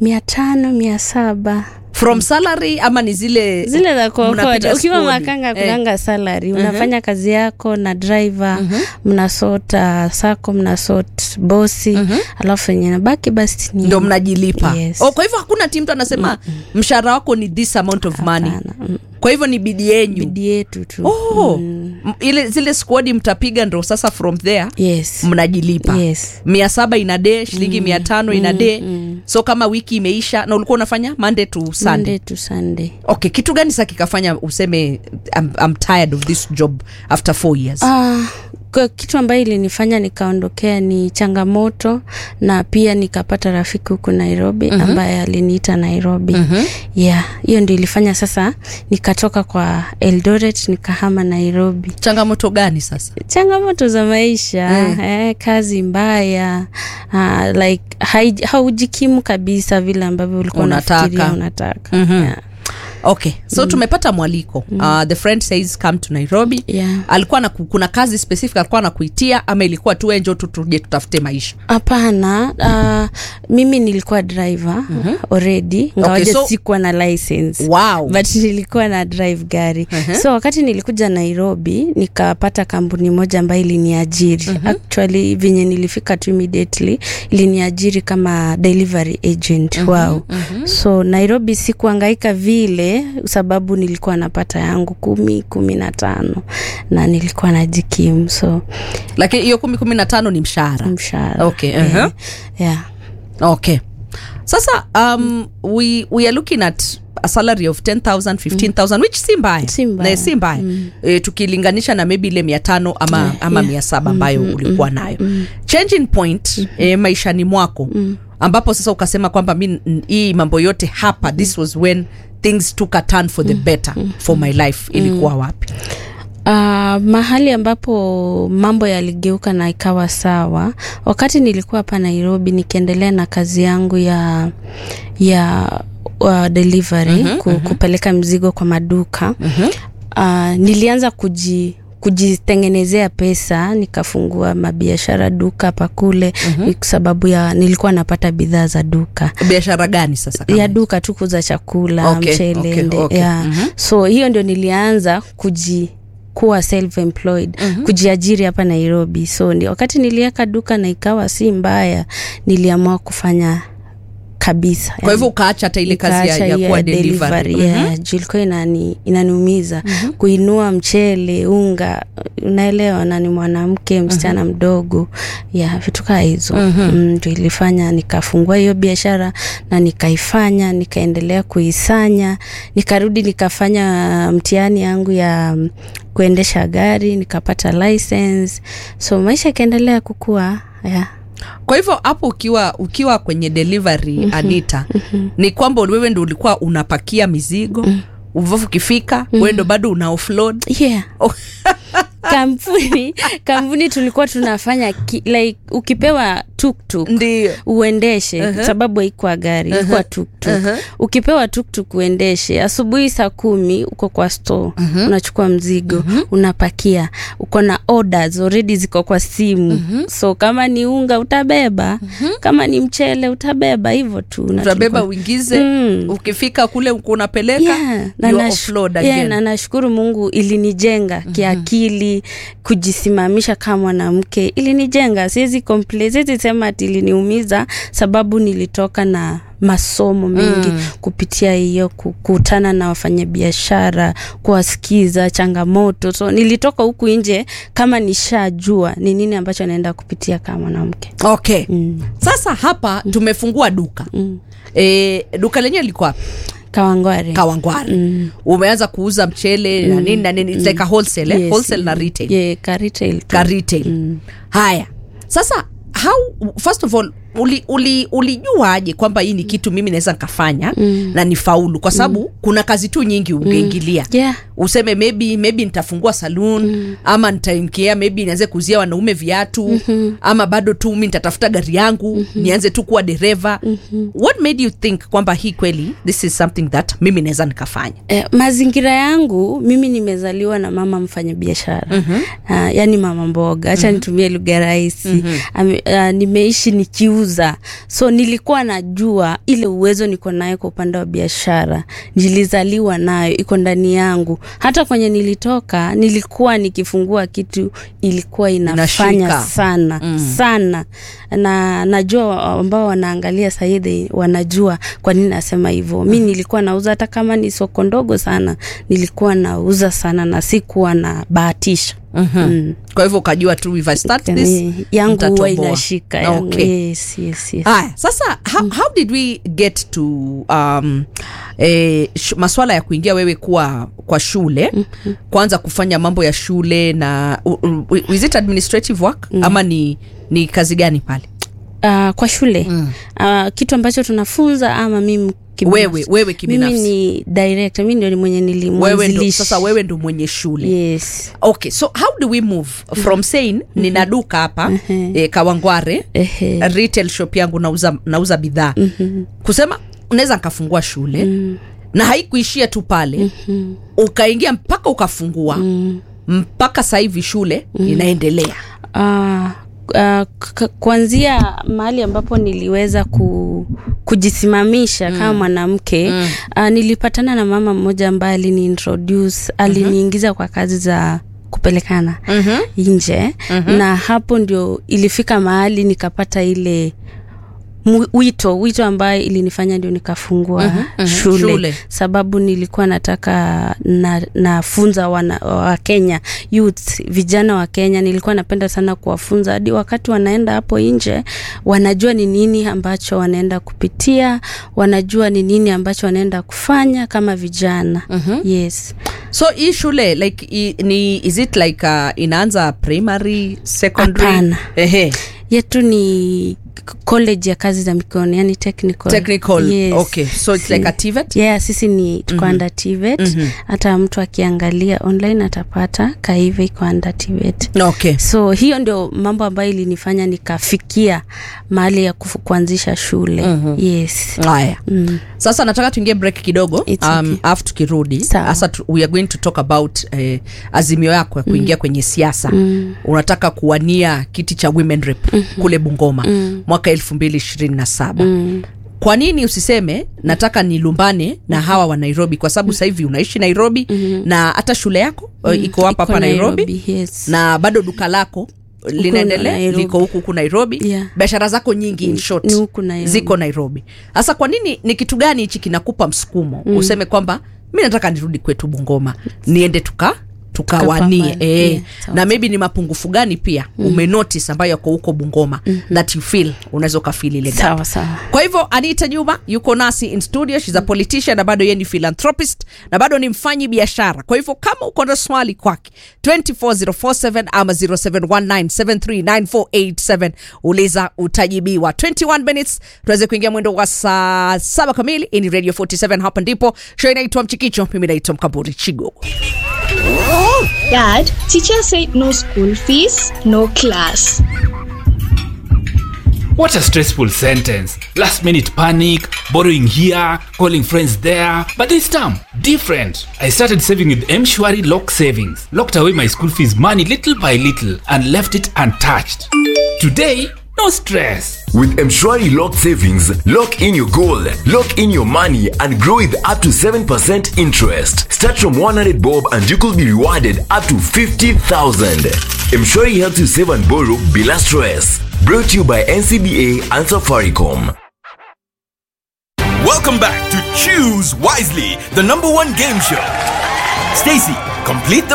mia tano mia saba from salary ama ni zile zile za kuokota mnapiga ukiwa squad? makanga Eh. kunanga salary unafanya kazi yako na driver mnasota sako mnasot bosi alafu enye nabaki basi ni ndo mnajilipa Yes. oh, kwa hivyo hakuna ti mtu anasema mshahara wako ni this amount of money Hapana, mm, kwa hivyo ni bidi yenyu bidi yetu tu oh, m- ile zile squadi mtapiga ndo sasa from there yes mnajilipa yes mia saba ina de shilingi mia tano ina de so kama wiki imeisha na ulikuwa unafanya monday to sunday Monday to sunday okay kitu gani sa kikafanya useme I'm, I'm tired of this job after four years Ah, kwa kitu ambayo ilinifanya nikaondokea ni changamoto na pia nikapata rafiki huku nairobi mm-hmm. ambaye aliniita nairobi mm-hmm. yeah hiyo ndio ilifanya sasa nikatoka kwa eldoret nikahama nairobi changamoto gani sasa changamoto za maisha Mm. eh, kazi mbaya uh, like hai- haujikimu kabisa vile ambavyo ulikuwa Unataka. unafikiria unataka Mhm. yeah. okay so tumepata mwaliko uh, the friend says come to nairobi Yeah. alikuwa na kuna kazi specific alikuwa anakuitia ama ilikuwa tu enjo tu tuje tutafute maisha hapana uh, mimi nilikuwa driver mm-hmm. already ngawaja so- sikuwa na license wow but nilikuwa na drive gari Mhm. so wakati nilikuja nairobi nikapata kampuni moja ambayo iliniajiri actually venye nilifika tu immediately iliniajiri kama delivery agent wao so nairobi sikuangaika vile sababu nilikuwa napata yangu kumi kumi na tano na nilikuwa najikimu so lakini hiyo kumi kumi na tano ni mshahara mshahara Okay, yeah. uh-huh. yeah. okay sasa um, we, we are looking at a salary of 10000 15000 which si mbaya Si mbaya. Na si mbaya e, tukilinganisha na maybe ile mia tano ama, Yeah, ama yeah. mia saba ambayo ulikuwa nayo changing point e, maishani mwako ambapo sasa ukasema kwamba mi n- hii mambo yote hapa this was when things took a turn for the better for my life ilikuwa wapi Uh, mahali ambapo mambo yaligeuka na ikawa sawa wakati nilikuwa hapa nairobi nikiendelea na kazi yangu ya ya uh, delivery mm-hmm, ku, mm-hmm. kupeleka mzigo kwa maduka mm-hmm. uh, nilianza kuji kujitengenezea pesa nikafungua mabiashara duka pakule mm-hmm. kwa sababu ya nilikuwa napata bidhaa za duka biashara gani sasa kama ya duka tu kuuza chakula Okay, mchele okay, nde- okay. yeah. Mhm. so hiyo ndio nilianza kuji kuwa self employed mm-hmm. kujiajiri hapa nairobi so ni, wakati niliweka duka na ikawa si mbaya niliamua kufanya kabisa kwa hivyo ukaacha hata ile kazi ya, Nikaacha ya hiyo kuwa ya delivery delivery, Mhm. yeah. juu ilikuwa inani, inaniumiza kuinua mchele unga unaelewa na ni mwanamke msichana mdogo ya vitu kaa hizo mm, ndio ilifanya nikafungua hiyo biashara na nikaifanya nikaendelea kuisanya nikarudi nikafanya mtihani yangu ya mm, kuendesha gari nikapata license so maisha ikaendelea kukua yeah. kwa hivyo hapo ukiwa ukiwa kwenye delivery mm-hmm. anita mm-hmm. ni kwamba wewe ndo ulikuwa unapakia mizigo mm-hmm. uvafu ukifika mm-hmm. wewe ndo bado una offload yeah Oh. kampuni kampuni tulikuwa tunafanya ki, like ukipewa tuktuk ndio uendeshe uh-huh. sababu haikuwa gari uh-huh. ilikuwa tuktuk Uh-huh. ukipewa tuktuk uendeshe asubuhi saa kumi uko kwa store uh-huh. unachukua mzigo uh-huh. unapakia uko na orders already ziko kwa simu uh-huh. so kama ni unga utabeba uh-huh. kama ni mchele utabeba hivyo tu Na utabeba tulikuwa- uingize Mm. ukifika kule uko unapeleka Yeah, na you nash- offload yeah, again na nashukuru mungu ilinijenga mm-hmm. kiakili kujisimamisha kama mwanamke ilinijenga siwezi complain siwezi sema ati iliniumiza sababu nilitoka na masomo mengi mm. kupitia hiyo kukutana na wafanyabiashara kuwasikiza changamoto so nilitoka huku nje kama nishajua ni nini ambacho naenda kupitia kama mwanamke okay mm. sasa hapa tumefungua duka Mm. e, duka lenyewe liko wapi kawangware kawangware Mm. umeanza kuuza mchele na nini na nini It's like a wholesale, eh? Yes. wholesale na retail yeah, ka retail tu. ka retail Mm. haya sasa how first of all uli, uli, ulijuaje kwamba hii ni kitu mimi naweza nikafanya mm. na ni faulu kwa sababu mm. kuna kazi tu nyingi ungeingilia yeah useme maybe maybe nitafungua saloon mm. ama nitaingia maybe nianze kuuzia wanaume viatu mm-hmm. ama bado tu mi nitatafuta gari yangu mm-hmm. nianze tu kuwa dereva mm-hmm. what made you think kwamba hii kweli this is something that mimi naweza nikafanya Eh, mazingira yangu mimi nimezaliwa na mama mfanyabiashara mm-hmm. uh, yani mama mboga hacha mm-hmm. nitumie lugha rahisi mm-hmm. uh, nimeishi nikiuza kuuza so nilikuwa najua ile uwezo niko nayo kwa upande wa biashara nilizaliwa nayo iko ndani yangu hata kwenye nilitoka nilikuwa nikifungua kitu ilikuwa inafanya Inashika. sana mm. sana na najua ambao wanaangalia sahihi wanajua kwa nini nasema hivyo mi nilikuwa nauza hata kama ni soko ndogo sana nilikuwa nauza sana na sikuwa na bahatisha mm-hmm. mm. kwa hivyo ukajua tu if I start this Ni- yangu huwa nitatoboa. inashika yangu. Okay. Yes, yes, yes. haya sasa how, how did we get to um, eh, sh- maswala ya kuingia wewe kuwa kwa shule mm-hmm. kwanza kufanya mambo ya shule na u, u, is it administrative work mm. ama ni ni kazi gani pale Uh, kwa shule mm. uh, kitu ambacho tunafunza ama mimi kibinafsi? Wewe- wewe kibinafsi. mimi ni director mimi ndio ni mwenye wewe ndo, nilimwanzilishi sasa wewe ndo mwenye shule yes okay so how do we move from saying nina duka hapa eh, kawangware Ehe. retail shop yangu nauza, nauza bidhaa kusema unaweza nkafungua shule na haikuishia tu pale ukaingia mpaka ukafungua mpaka sasa hivi shule inaendelea uh, uh, k- kuanzia mahali ambapo niliweza ku, kujisimamisha mm. kama mwanamke mm. uh, nilipatana na mama mmoja ambaye aliniintroduce aliniingiza kwa kazi za kupelekana Mhm. nje na hapo ndio ilifika mahali nikapata ile mu- wito wito ambaye ilinifanya ndio nikafungua shule. Shule. sababu nilikuwa nataka na, nafunza wana, wa Kenya youth vijana wa Kenya nilikuwa napenda sana kuwafunza hadi wakati wanaenda hapo nje wanajua ni nini ambacho wanaenda kupitia wanajua ni nini ambacho wanaenda kufanya kama vijana yes so hii shule like i, ni is it like uh, inaanza primary secondary Hapana. Ehe. yetu ni k- college ya kazi za mikono yani technical, technical yes. okay so it's Si- like a TVET yeah sisi ni tuko mm-hmm. under TVET hata mtu akiangalia online atapata kaive iko under TVET okay so hiyo ndio mambo ambayo ilinifanya nikafikia mahali ya kufu, kuanzisha shule mm-hmm. yes haya mm. sasa nataka tuingie break kidogo It's um, okay. afu tukirudi Sawa. sasa tu, we are going to talk about eh, azimio yako ya kuingia mm. kwenye siasa mm. unataka kuwania kiti cha women rep mm-hmm. kule bungoma mm. mwaka elfu mbili ishirini na saba Mm. kwa nini usiseme nataka nilumbane na hawa wa nairobi kwa sababu sasa hivi unaishi nairobi mm-hmm. na hata shule yako mm. iko hapa Iko hapa nairobi, yes. na bado duka lako linaendelea Nairobi. liko huku huku nairobi Yeah. biashara zako nyingi in short ni huku Nairobi. ziko nairobi sasa kwa nini ni kitu gani hichi kinakupa msukumo mm. useme kwamba mi nataka nirudi kwetu bungoma niende tuka tukawanie Tukapambane. eh, Yeah, sawa, na maybe ni mapungufu gani pia mm. umenotice ambayo yako huko bungoma mm-hmm. that you feel unaweza ukafil ile gap sawa sawa kwa hivyo anita juma yuko nasi in studio shes a politician na bado yeye ni philanthropist na bado ni mfanyi biashara kwa hivyo kama uko na swali kwake 24047 ama 0719739487 uliza utajibiwa 21 minutes tuweze kuingia mwendo wa saa saba kamili hii ni radio 47 hapa ndipo show inaitwa mchikicho mimi naitwa mkamburi chigogo Dad, teacher said no school fees, no class. What a stressful sentence. Last minute panic, borrowing here, calling friends there. But this time, different. I started saving with Mshwari Lock Savings. Locked away my school fees money little by little and left it untouched. Today, no stress. With Mshwari Lock Savings, lock in your goal, lock in your money, and grow with up to 7% interest. Start from 100 bob and you could be rewarded up to 50,000. Mshwari helps you save and borrow bila stress. Brought to you by NCBA and Safaricom. Welcome back to Choose Wisely, the number one game show. Stacy, complete the